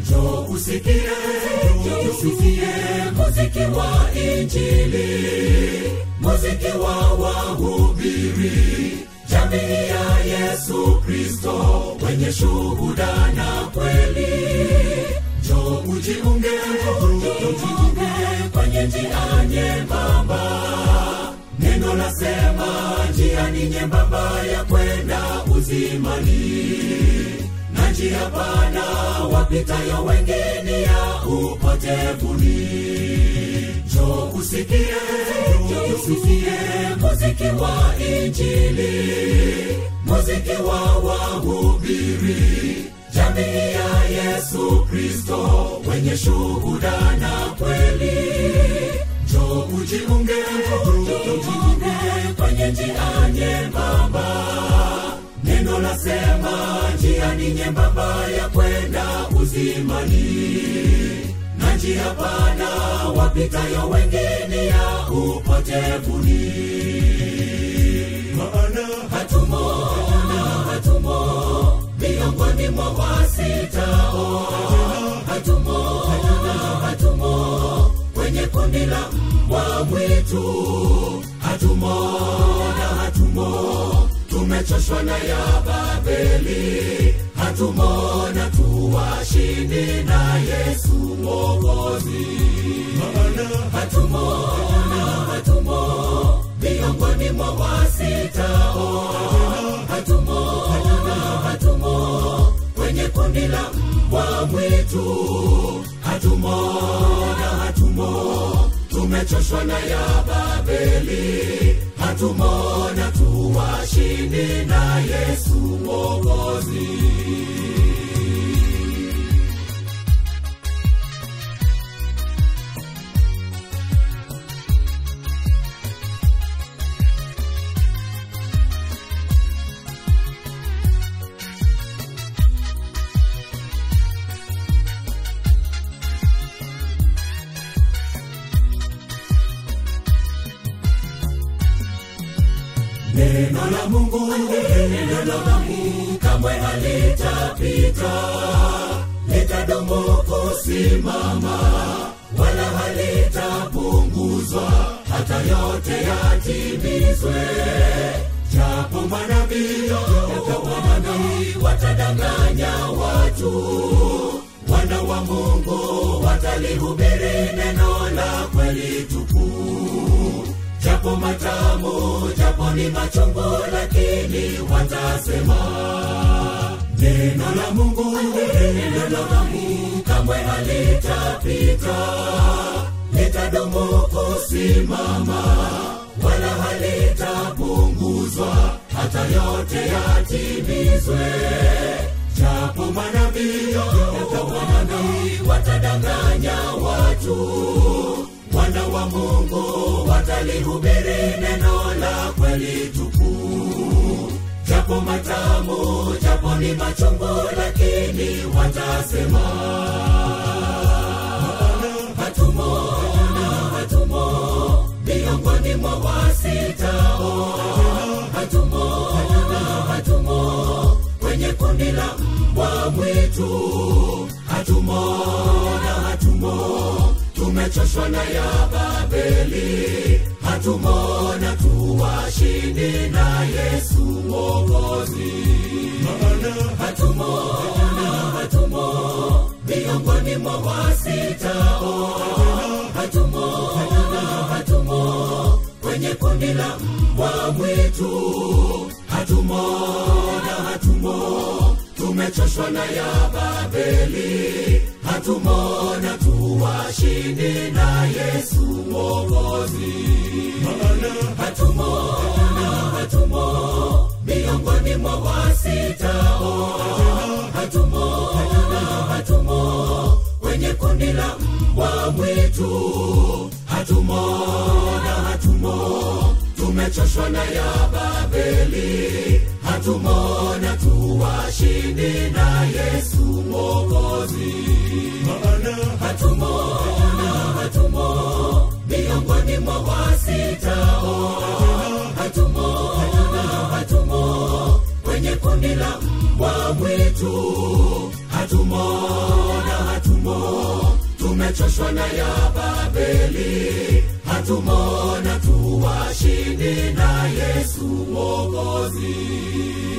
njo usikie njo usikie muziki wa injili muziki wa wahubiri jamii ya yesu kristo wenye shuhuda na kweli njo ujiunge ujiunge kwenye njia nyembamba neno lasema njia ni nyembamba ya kwenda uzimani na njia pana wapitayo wengine ya upotevuni jo usikie jo usikie muziki wa injili muziki wa wahubiri jamii ya yesu kristo wenye shuhuda na kweli jo ujiunge ujiunge kwenye njia nyembamba neno lasema njia ni nyembamba ya kwenda uzimani na njia pana wapitayo wengine ya upotevuni maana hatumo hatumo miongoni mwa wasitao hatumo hatumo kwenye kundi la mbwa mwitu hatumo na hatumo tumechoshwa na ya babeli hatumona tuwashindi na yesu mokozi maana hatumona hatumo miongoni mwa wasitao hatumo hatumo kwenye kundi la mbwa mwitu hatumona hatumo tumechoshwa na ya babeli hatumona tuwashindi na yesu mokozi neno la mungu neno la mungu kamwe halitapita litadumu kusimama wala halitapunguzwa hata yote yatimizwe japo manabii japo manabii watadanganya watu wana wa mungu watalihubiri neno la kweli tukuu japo matamu japo ni machungu lakini watasema neno la mungu neno la mungu kamwe halitapita litadumu kusimama wala halitapunguzwa hata yote yatimizwe japo manabii japo manabii watadanganya watu wana wa mungu watalihubiri neno la kweli tukuu japo matamu japo ni machungu lakini watasema hatumo hatumo miongoni mwa wasitao hatumo hatumo kwenye kundi la mbwa mwitu hatumo na hatumo tumechoshwa na ya babeli hatumona tuwashindi na yesu mokozi maana hatumo hatumo miongoni mwa wasitao hatumo hatumo kwenye kundi la mbwa mwitu hatumo na hatumo tumechoshwa na ya babeli hatumona tuwashindi na yesu mokozi maana hatumo hatumo miongoni mwa wasitao hatumo hatumo kwenye kundi la mbwa mwitu hatumo na hatumo tumechoshwa na ya babeli hatumona tuwashindi na yesu mokozi maana hatumo hatumo miongoni mwa wasitao hatumo hatumo kwenye kundi la mbwa mwitu hatumo na hatumo tumechoshwa na ya babeli hatumo na tuwashindi na yesu mwokozi